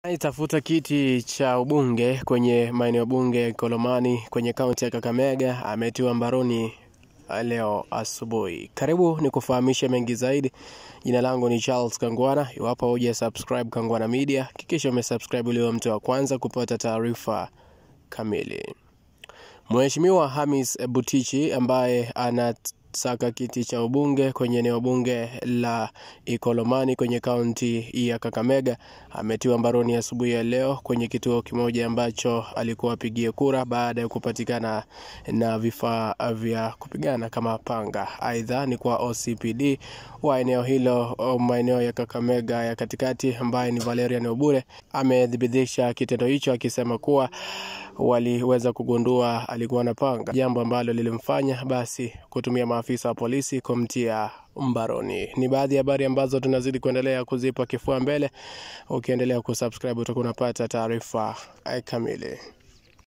Itafuta kiti cha ubunge kwenye maeneo bunge ya Kolomani kwenye kaunti ya Kakamega ametiwa mbaroni leo asubuhi. Karibu ni kufahamisha mengi zaidi. Jina langu ni Charles Kangwana. Iwapo huja subscribe Kangwana Media, hakikisha umesubscribe uliwe mtu wa kwanza kupata taarifa kamili. Mheshimiwa Hamis Butichi ambaye anasaka kiti cha ubunge kwenye eneo bunge la Ikolomani kwenye kaunti ya Kakamega ametiwa mbaroni asubuhi ya leo kwenye kituo kimoja ambacho alikuwa apigie kura baada ya kupatikana na vifaa vya kupigana kama panga. Aidha ni kwa OCPD wa eneo hilo maeneo ya Kakamega ya katikati ambaye ni Valerian Obure amethibitisha kitendo hicho akisema kuwa waliweza kugundua alikuwa na panga, jambo ambalo lilimfanya basi kutumia maafisa wa polisi kumtia mbaroni. Ni baadhi ya habari ambazo tunazidi kuendelea kuzipa kifua mbele. Ukiendelea kusubscribe utakuwa unapata taarifa kamili.